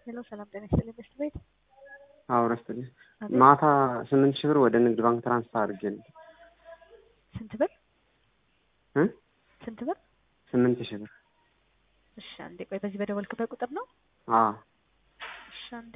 ሄሎ ሰላም ጤና ይስጥልኝ በሽት ቤት አዎ ረስትልኝ አቤት። ማታ ስምንት ሺህ ብር ወደ ንግድ ባንክ ትራንስፈር አድርጌልኝ ስንት ብር እ ስንት ብር? ስምንት ሺህ ብር እሺ አንዴ ቆይ፣ በዚህ በደወልክበት ቁጥር ነው? አዎ እሺ አንዴ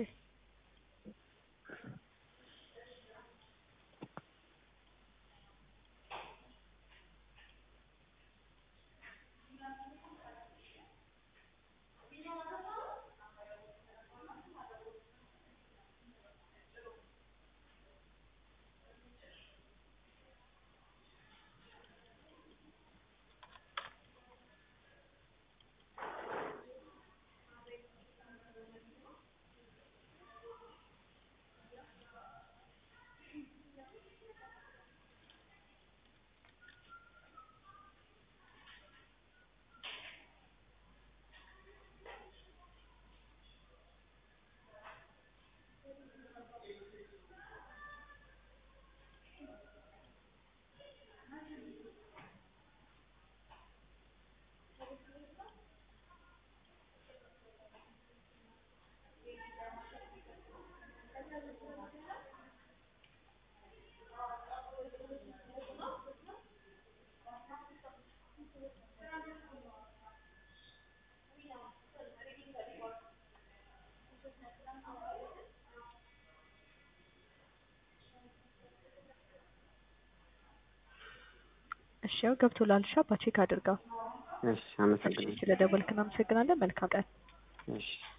እሺ ያው ገብቶላል። እሺ አባ ቼክ አድርገው። እሺ አመሰግናለሁ ስለደወልክ እናመሰግናለን። መልካም ቀን። እሺ